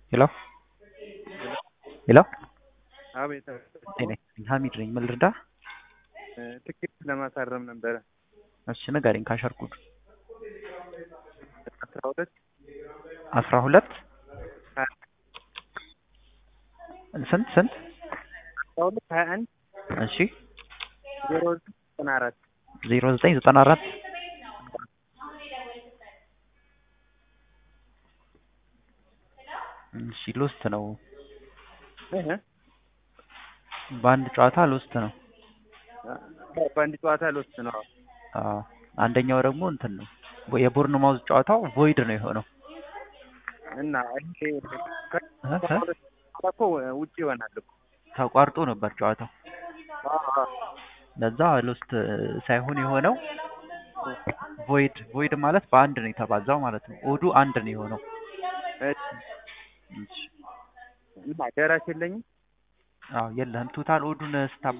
ሄሎ ሄሎ አቤት ጤና ይስጥልኝ ሀሚድ ነኝ ምን ልርዳ ትኬት ለማሳረም ነበረ። እሺ ንገረኝ ካሸር ኮድ አስራ ሁለት አስራ ሁለት ሀያ ስንት ስንት አስራ ሁለት ሀያ አንድ እሺ ዜሮ ዘጠና አራት ዜሮ ዘጠኝ ዘጠና አራት እሺ ሎስት ነው በአንድ ጨዋታ ሎስት ነው በአንድ ጨዋታ ልወስድ ነው። አዎ አንደኛው ደግሞ እንትን ነው የቦርን ማውዝ ጨዋታው ቮይድ ነው የሆነው እና ይሄ እ እ እኮ ውጭ ይሆናል እኮ ተቋርጦ ነበር ጨዋታው አዎ፣ አዎ። ለዛ ሎስት ሳይሆን የሆነው ቮይድ ቮይድ ማለት በአንድ ነው የተባዛው ማለት ነው ኦዱ አንድ ነው የሆነው እሺ። እሺ እና ደራሽ የለኝም አዎ የለህም ቶታል ኦዱን ስታ